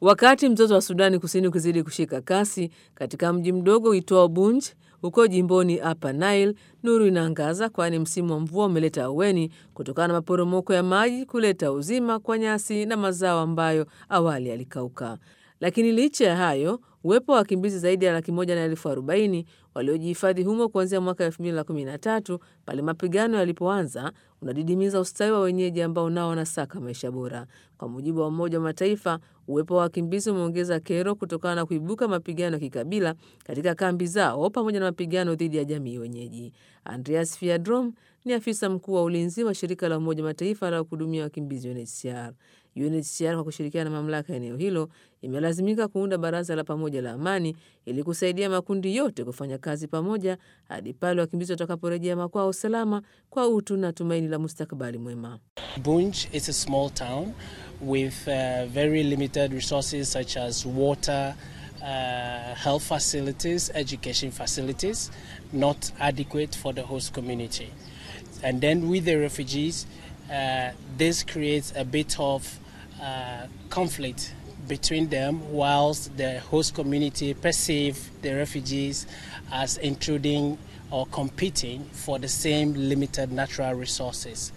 Wakati mzozo wa Sudani Kusini ukizidi kushika kasi katika mji mdogo uitwao Bunj huko jimboni Upper Nile, nuru inaangaza, kwani msimu wa mvua umeleta aweni kutokana na maporomoko ya maji kuleta uzima kwa nyasi na mazao ambayo awali yalikauka. Lakini licha ya hayo, uwepo wa wakimbizi zaidi ya laki moja na elfu arobaini waliojihifadhi humo kuanzia mwaka 2013 pale mapigano yalipoanza unadidimiza ustawi wa wenyeji ambao nao wanasaka maisha bora. Kwa mujibu wa Umoja wa Mataifa, uwepo wa wakimbizi umeongeza kero kutokana na kuibuka mapigano ya kikabila katika kambi zao pamoja na mapigano dhidi ya jamii wenyeji. Andreas Fiadrom ni afisa mkuu wa ulinzi wa shirika la Umoja wa Mataifa la kuhudumia wakimbizi UNHCR. UNHCR kwa kushirikiana na mamlaka ya eneo hilo imelazimika kuunda baraza la pamoja la amani ili kusaidia makundi yote kufanya kazi pamoja hadi pale wakimbizi watakaporejea makwao salama kwa utu na tumaini la mustakabali mwema. Bunj is a small town with uh, very limited resources such as water, uh, health facilities, education facilities, not adequate for the host community. And then with the refugees, uh, this creates a bit of uh, conflict between them whilst the host community perceive the refugees as intruding or competing for the same limited natural resources.